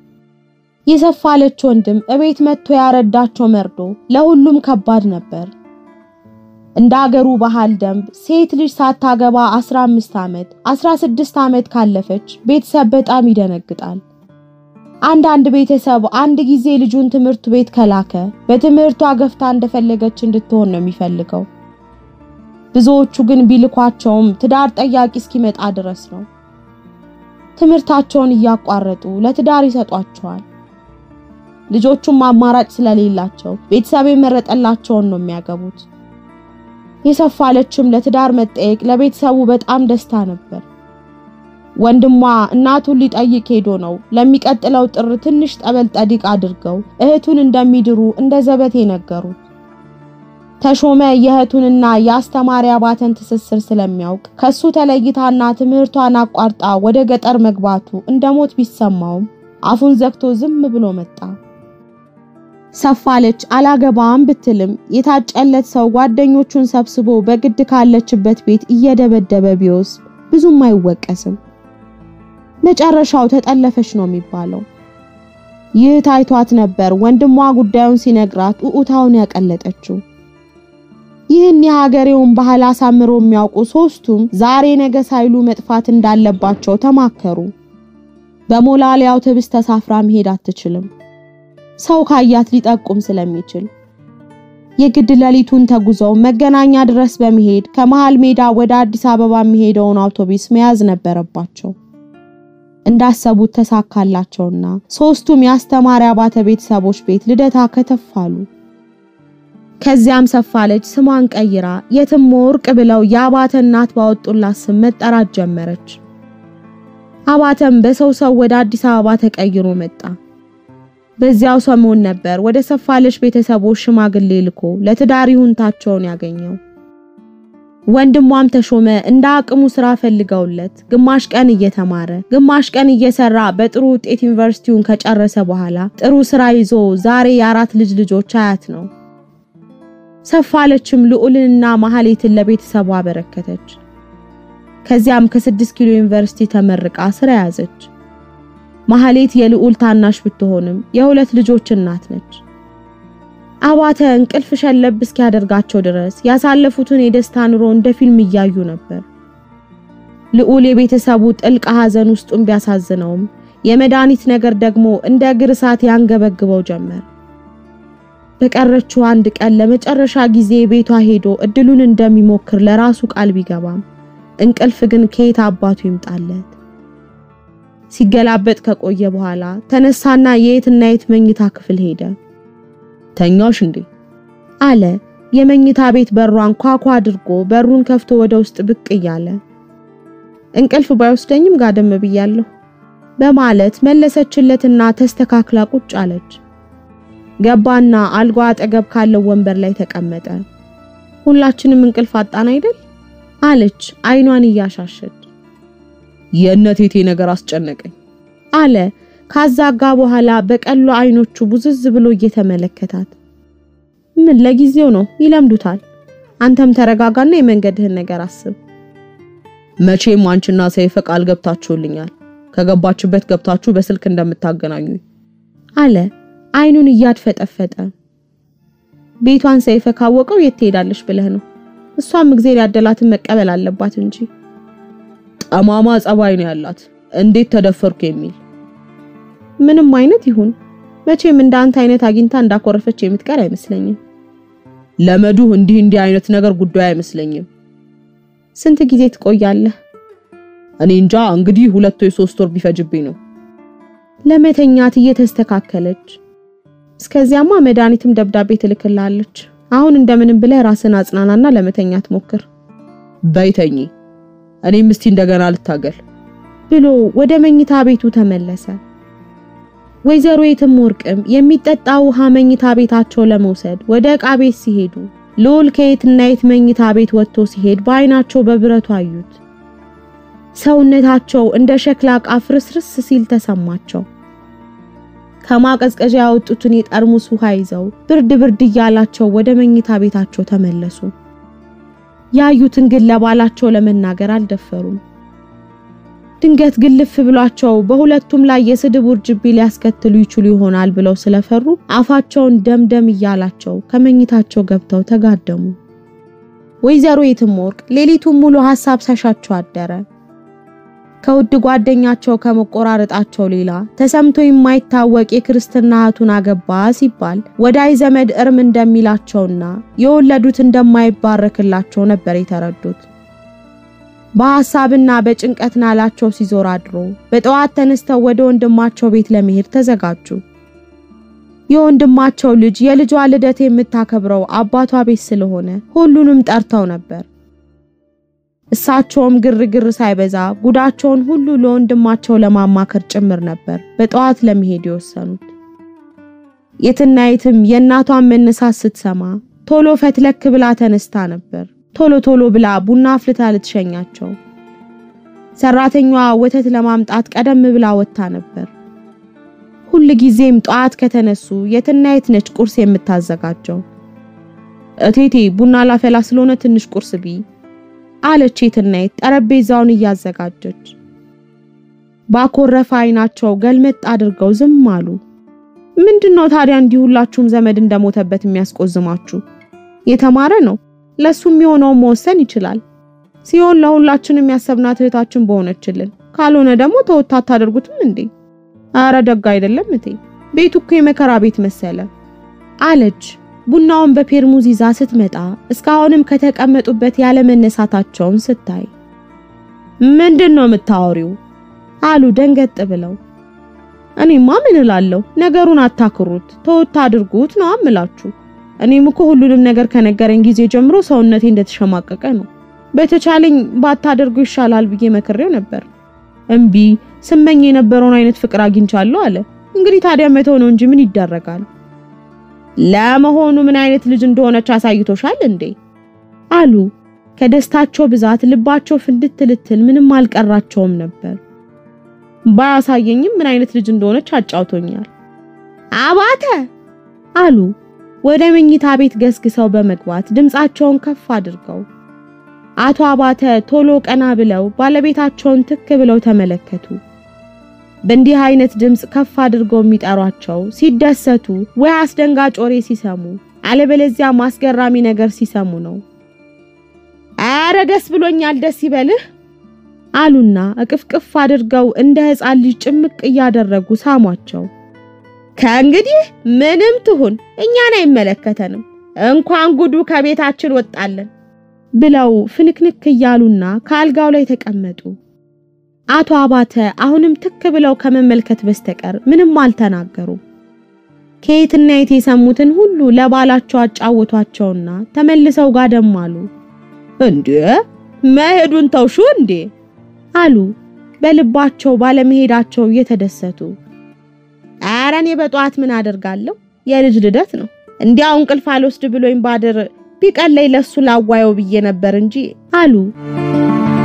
የሰፋለች ወንድም እቤት መጥቶ ያረዳቸው መርዶ ለሁሉም ከባድ ነበር። እንደ አገሩ ባህል ደንብ ሴት ልጅ ሳታገባ 15 ዓመት 16 ዓመት ካለፈች ቤተሰብ በጣም ይደነግጣል። አንዳንድ ቤተሰብ አንድ ጊዜ ልጁን ትምህርት ቤት ከላከ በትምህርቷ ገፍታ እንደፈለገች እንድትሆን ነው የሚፈልገው። ብዙዎቹ ግን ቢልኳቸውም ትዳር ጠያቂ እስኪመጣ ድረስ ነው። ትምህርታቸውን እያቋረጡ ለትዳር ይሰጧቸዋል። ልጆቹም አማራጭ ስለሌላቸው ቤተሰብ የመረጠላቸውን ነው የሚያገቡት። የሰፋለችም ለትዳር መጠየቅ ለቤተሰቡ በጣም ደስታ ነበር። ወንድሟ እናቱን ሊጠይቅ ሄዶ ነው ለሚቀጥለው ጥር ትንሽ ጠበል ጠዲቅ አድርገው እህቱን እንደሚድሩ እንደ ዘበቴ ነገሩት። ተሾመ የእህቱንና የአስተማሪ አባተን ትስስር ስለሚያውቅ ከሱ ተለይታና ትምህርቷን አቋርጣ ወደ ገጠር መግባቱ እንደ ሞት ቢሰማውም አፉን ዘግቶ ዝም ብሎ መጣ። ሰፋለች አላገባም ብትልም የታጨለት ሰው ጓደኞቹን ሰብስቦ በግድ ካለችበት ቤት እየደበደበ ቢወስድ ብዙም አይወቀስም። መጨረሻው ተጠለፈች ነው የሚባለው። ይህ ታይቷት ነበር ወንድሟ ጉዳዩን ሲነግራት ኡኡታውን ያቀለጠችው። ይህን የሀገሬውን ባህል አሳምሮ የሚያውቁ ሶስቱም ዛሬ ነገ ሳይሉ መጥፋት እንዳለባቸው ተማከሩ። በሞላሌ አውቶቡስ ተሳፍራ መሄድ አትችልም፣ ሰው ካያት ሊጠቁም ስለሚችል የግድ ሌሊቱን ተጉዘው መገናኛ ድረስ በመሄድ ከመሃል ሜዳ ወደ አዲስ አበባ የሚሄደውን አውቶቡስ መያዝ ነበረባቸው። እንዳሰቡት ተሳካላቸውና ሶስቱም የአስተማሪ አባተ ቤተሰቦች ቤት ልደታ ከተፋሉ። ከዚያም ሰፋለች ስሟን ቀይራ የትም ወርቅ ብለው የአባተ እናት ባወጡላት ስም መጠራት ጀመረች። አባተም በሰው ሰው ወደ አዲስ አበባ ተቀይሮ መጣ። በዚያው ሰሞን ነበር ወደ ሰፋለች ቤተሰቦች ሽማግሌ ልኮ ለትዳር ይሁንታቸውን ያገኘው። ወንድሟም ተሾመ እንደ አቅሙ ስራ ፈልገውለት ግማሽ ቀን እየተማረ ግማሽ ቀን እየሰራ በጥሩ ውጤት ዩኒቨርሲቲውን ከጨረሰ በኋላ ጥሩ ስራ ይዞ ዛሬ የአራት ልጅ ልጆች አያት ነው። ሰፋለችም ልዑልንና ማህሌትን ለቤተሰቧ አበረከተች። ከዚያም ከስድስት ኪሎ ዩኒቨርሲቲ ተመርቃ ስራ ያዘች። ማህሌት የልዑል ታናሽ ብትሆንም የሁለት ልጆች እናት ነች። አባተ እንቅልፍ ሸለብ እስኪያደርጋቸው ድረስ ያሳለፉትን የደስታ ኑሮ እንደ ፊልም እያዩ ነበር። ልዑል የቤተሰቡ ጥልቅ ሐዘን ውስጡን ቢያሳዝነውም የመድኃኒት ነገር ደግሞ እንደ እግር እሳት ያንገበግበው ጀመር። በቀረችው አንድ ቀን ለመጨረሻ ጊዜ ቤቷ ሄዶ እድሉን እንደሚሞክር ለራሱ ቃል ቢገባም እንቅልፍ ግን ከየት አባቱ ይምጣለት። ሲገላበጥ ከቆየ በኋላ ተነሳና የየትና የት መኝታ ክፍል ሄደ። ተኛሽ እንዴ? አለ የመኝታ ቤት በሯን ኳኳ አድርጎ በሩን ከፍቶ ወደ ውስጥ ብቅ እያለ እንቅልፍ ባይወስደኝም ጋደም ብያለሁ በማለት መለሰችለትና ተስተካክላ ቁጭ አለች። ገባና አልጋ አጠገብ ካለው ወንበር ላይ ተቀመጠ። ሁላችንም እንቅልፍ አጣን አይደል? አለች አይኗን እያሻሸች። የእነቴቴ ነገር አስጨነቀኝ አለ ካዛጋ በኋላ በቀሎ አይኖቹ ቡዝዝ ብሎ እየተመለከታት። ምን ለጊዜው ነው ይለምዱታል። አንተም ተረጋጋና የመንገድህን ነገር አስብ። መቼም አንቺና ሰይፈ ቃል ገብታችሁልኛል ከገባችበት ገብታችሁ በስልክ እንደምታገናኙ አለ አይኑን እያድፈጠፈጠ። ቤቷን ሰይፈ ካወቀው የት ትሄዳለች ብለህ ነው? እሷም እግዜር ያደላትን መቀበል አለባት እንጂ ጠማማ ጸባይ ነው ያላት። እንዴት ተደፈርኩ የሚል ምንም አይነት ይሁን መቼም እንደ አንተ አይነት አግኝታ እንዳኮረፈች የምትቀር አይመስለኝም። ለመዱ እንዲህ እንዲህ አይነት ነገር ጉዳይ አይመስለኝም። ስንት ጊዜ ትቆያለህ? እኔ እንጃ እንግዲህ ሁለት ወይ ሶስት ወር ቢፈጅብኝ ነው። ለመተኛት እየተስተካከለች እስከዚያማ መድኃኒትም ደብዳቤ ትልክልሃለች። አሁን እንደምንም ብለህ ራስን አጽናናና ለመተኛት ሞክር በይተኝ፣ እኔም እስቲ እንደገና ልታገል ብሎ ወደ መኝታ ቤቱ ተመለሰ። ወይዘሮ የትም ወርቅም የሚጠጣ ውሃ መኝታ ቤታቸው ለመውሰድ ወደ ዕቃ ቤት ሲሄዱ ልዑል ከየትና የት መኝታ ቤት ወጥቶ ሲሄድ በአይናቸው በብረቱ አዩት። ሰውነታቸው እንደ ሸክላ ዕቃ ፍርስርስ ሲል ተሰማቸው። ከማቀዝቀዣ ያወጡትን የጠርሙስ ውሃ ይዘው ብርድ ብርድ እያላቸው ወደ መኝታ ቤታቸው ተመለሱ። ያዩትን ግን ለባላቸው ለመናገር አልደፈሩም። ድንገት ግልፍ ብሏቸው በሁለቱም ላይ የስድብ ውርጅቢ ሊያስከትሉ ይችሉ ይሆናል ብለው ስለፈሩ አፋቸውን ደምደም እያላቸው ከመኝታቸው ገብተው ተጋደሙ። ወይዘሮ የትም ወርቅ ሌሊቱን ሙሉ ሐሳብ ሳሻቸው አደረ። ከውድ ጓደኛቸው ከመቆራረጣቸው ሌላ ተሰምቶ የማይታወቅ የክርስትና እህቱን አገባ ሲባል ወዳይ ዘመድ እርም እንደሚላቸውና የወለዱት እንደማይባረክላቸው ነበር የተረዱት። በሐሳብና በጭንቀት ናላቸው ሲዞር አድሮ በጠዋት ተነስተው ወደ ወንድማቸው ቤት ለመሄድ ተዘጋጁ። የወንድማቸው ልጅ የልጇ ልደት የምታከብረው አባቷ ቤት ስለሆነ ሁሉንም ጠርተው ነበር። እሳቸውም ግርግር ሳይበዛ ጉዳቸውን ሁሉ ለወንድማቸው ለማማከር ጭምር ነበር በጠዋት ለመሄድ የወሰኑት። የትናየትም የእናቷን መነሳት ስትሰማ ቶሎ ፈትለክ ብላ ተነስታ ነበር። ቶሎ ቶሎ ብላ ቡና አፍልታ ልትሸኛቸው። ሰራተኛዋ ወተት ለማምጣት ቀደም ብላ ወጥታ ነበር። ሁል ጊዜም ጠዋት ከተነሱ የትናየት ነች ቁርስ የምታዘጋጀው። እቴቴ ቡና ላፈላ ስለሆነ ትንሽ ቁርስ ቢ አለች የትናየት ጠረጴዛውን እያዘጋጀች። ባኮረፈ አይናቸው ገልመጥ አድርገው ዝም አሉ። ምንድነው ታዲያ እንዲህ ሁላችሁም ዘመድ እንደሞተበት የሚያስቆዝማችሁ? የተማረ ነው፣ ለሱ የሚሆነውን መወሰን ይችላል። ሲሆን ለሁላችንም ያሰብናት እህታችን በሆነችልን፣ ካልሆነ ደግሞ ተወታ አታደርጉትም እንዴ? አረ ደግ አይደለም እቴ፣ ቤቱ እኮ የመከራ ቤት መሰለ አለች። ቡናውን በፔርሙዝ ይዛ ስትመጣ እስካሁንም ከተቀመጡበት ያለመነሳታቸውን ስታይ ምንድን ነው የምታወሪው? አሉ ደንገጥ ብለው። እኔማ ምን እላለሁ፣ ነገሩን አታክሩት፣ ተወት አድርጉት ነው አምላችሁ። እኔም እኮ ሁሉንም ነገር ከነገረኝ ጊዜ ጀምሮ ሰውነቴ እንደተሸማቀቀ ነው። በተቻለኝ ባታደርጉ ይሻላል ብዬ መክሬው ነበር። እምቢ ስመኝ የነበረውን አይነት ፍቅር አግኝቻለሁ አለ። እንግዲህ ታዲያ መተው ነው እንጂ ምን ይደረጋል። ለመሆኑ ምን አይነት ልጅ እንደሆነች አሳይቶሻል እንዴ? አሉ። ከደስታቸው ብዛት ልባቸው ፍንድት ልትል ምንም አልቀራቸውም ነበር። ባያሳየኝም ምን አይነት ልጅ እንደሆነች አጫውቶኛል። አባተ አሉ ወደ መኝታ ቤት ገስግሰው በመግባት ድምፃቸውን ከፍ አድርገው። አቶ አባተ ቶሎ ቀና ብለው ባለቤታቸውን ትክ ብለው ተመለከቱ። በእንዲህ አይነት ድምፅ ከፍ አድርገው የሚጠሯቸው ሲደሰቱ ወይ አስደንጋጭ ወሬ ሲሰሙ አለበለዚያ ማስገራሚ ነገር ሲሰሙ ነው። አረ ደስ ብሎኛል፣ ደስ ይበልህ አሉና እቅፍቅፍ አድርገው እንደ ሕፃን ልጅ ጭምቅ እያደረጉ ሳሟቸው። ከእንግዲህ ምንም ትሁን እኛን አይመለከተንም፣ እንኳን ጉዱ ከቤታችን ወጣለን ብለው ፍንክንክ እያሉና ከአልጋው ላይ ተቀመጡ። አቶ አባተ አሁንም ትክ ብለው ከመመልከት በስተቀር ምንም አልተናገሩም። ከየትና የት የሰሙትን ሁሉ ለባላቸው አጫወቷቸውና ተመልሰው ጋደም አሉ። እንዴ መሄዱን ተውሹ እንዴ አሉ በልባቸው ባለመሄዳቸው እየተደሰቱ። ኧረ እኔ በጠዋት ምን አደርጋለሁ? የልጅ ልደት ነው። እንዲያው እንቅልፍ አልወስድ ብሎኝ ባድር ቢቀለይ ለሱ ላዋየው ብዬ ነበር እንጂ አሉ።